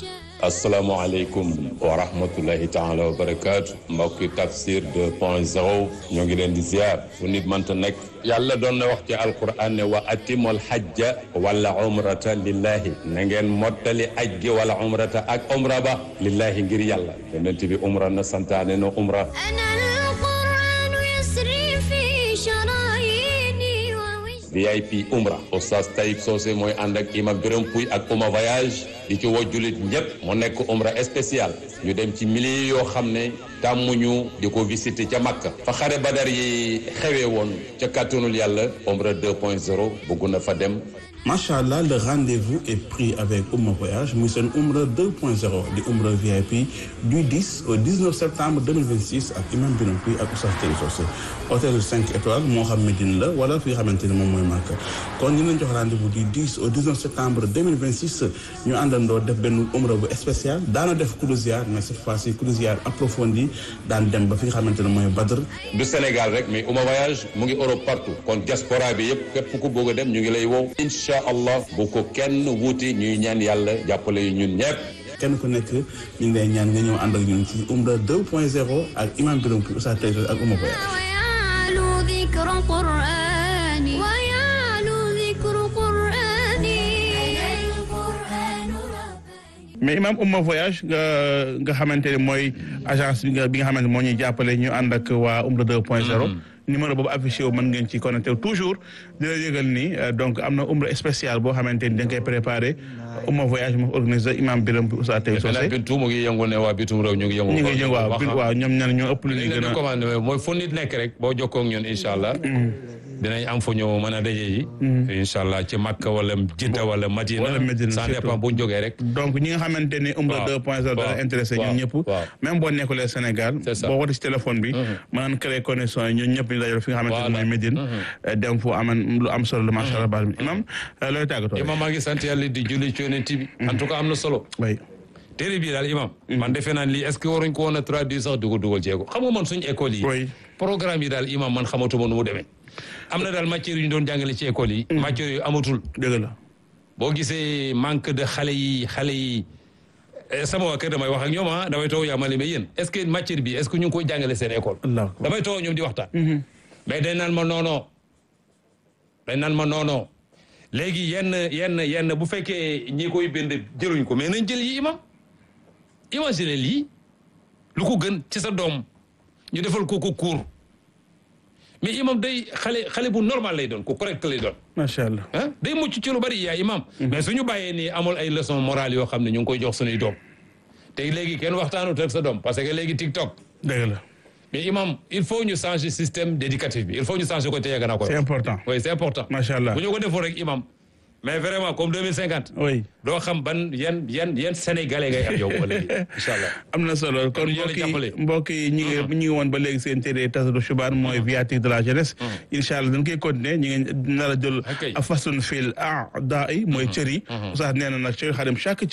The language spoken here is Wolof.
asalaamaaleykum wa rahmatullahi taala wa barakaatu mbokki tafsir 2 point 0 ñoo ngi leen di ziar fu nit mënta nekk yàlla doon na wax ci alquran ne wa atimul hajja wala umrata lillahi na ngeen mottali aj gi wala umrata ak umra ba lillahi ngir yàlla yonent bi umra na santaane na umra VIP umra oustaz Taïb Socé mooy ànd ak imam Birame Pouy ak Ouma voyage di ci woo jullit ñëpp mu nekk umra spécial ñu dem ci milliers yoo xam ne tàmmuñu di ko visiter ca Makka fa xare badar yi xewee woon ca kàttanul yàlla umra 2.0 bëgg na fa dem macha allah le rendez-vous est pris avec Ouma Voyage muy seen Umra 2.0 di Umra VIP du 10 au 19 septembre 2026 ak imam Birame Pouy ak Oustaz Taïb Socé hôtel 5 étoiles moo xam Médine la wala fi nga xamante ne moom mooy Makka kon ñu leen jox rendez-vous du 10 au 19 septembre 2026 ñu àndandoo def benn Umra bu spécial daana def croisière mais cette fois-ci croisière approfondie daan dem ba fi nga xamante ne mooy Badr du Sénégal rek mais Ouma voyage mu ngi Europe partout kon diaspora bi yëpp képp ku bëgg a dem ñu ngi lay wow incha allah bu ko kenn wuuti ñuy ñaan yàlla jàppale yu ñun ñëpp kenn ku nekk ñu ngi lay ñaan nga ñëw ànd ak ñun ci Umra 2.0 ak imam Birame Pouy Oustaz Taïb Socé ak Ouma Voyage mais imam Ouma voyage nga nga xamante ne mooy agence bi nga bi nga xamante moo ñuy jàppale ñu ànd ak waa Umra 2.0 numéro boobu affiché wu mën ngeen ci connecté toujours di la yëgal ni donc am na umra spécial boo xamante ni da nga koy préparé Ouma voyage moo organisé imam Birame Pouy Oustaz Taïb Socé bintu mu ngi yëngu ne waa bitum réew ñu ngi yëngu ñu ngi yëngu waaw waaw ñoom ñan ñoo ëpp lu ñuy gën a commandé mooy fu nit nekk rek boo jokkoo ak ñun incha allah dinañ am fu ñu mën a daje yi incha allah ci Makka wala Jidda wala Madina wala Medina ça dépend bu ñu jógee rek donc ñi nga xamante ni Umra 2.0 dana intéressé ñun ñëpp même boo nekkulee Sénégal boo wootee ci téléphone bi mën naan créer connexion yi ñun ñëpp ñu dajal fi nga xamante ni mooy Médine dem fu aman lu am solo la macha allah baal imam looy tàggatoo imam maa ngi sant yàlla di julli ci yonent bi en tout cas am na solo oui téere bii daal imam man defe naa lii est-ce que waruñ ko woon a traduire sax di ko dugal jéego xam nga man suñu école yi programme yi daal imam man xamatuma nu mu demee am na daal matière yu ñu doon jàngale ci école yi matière yu amatul dëgg la boo gisee manque de xale yi xale yi sama waa kër damay wax ak ñoom ah damay toog yàmmale mais yéen est-ce que matière bi est-ce que ñu ngi koy jàngale seen école damay toog ñoom di waxtaan mais dañ naan ma noonon dañ naan ma noonon léegi yenn yenn yenn bu fekkee ñi koy bind jëluñ ko mais nañ jël yi imam imagine lii lu ko gën ci sa doom ñu defal ko ko cours mais imam day xale xale bu normal lay doon ku correct lay doon macha allah ah day mucc ci lu bari yaa imam mais suñu bàyyee nii amul ay leçon morale yoo xam ne ñu ngi koy jox suñuy doom te léegi kenn waxtaanut ak sa doom parce que léegi TikTok dëgg la mais imam il faut ñu changer système d'éducatif bi il faut ñu changer ko te yàgg naa ko c'est important oui c'est important macha allah bu ñu ko defoon rek imam mais vraiment comme 2050 oui doo xam ban yan yan yan sénégalais ngay am yow wala incha allah am na solo kon mbokk yi mbokk yi ñi ngi ñu ngi woon ba léegi seen téere tasadu xibaan mooy viatique de la jeunesse incha allah dañ koy continuer ñu ngi nar a jël a façon fil a daa yi mooy cër yi oustaz nee na nag cër xadim chaque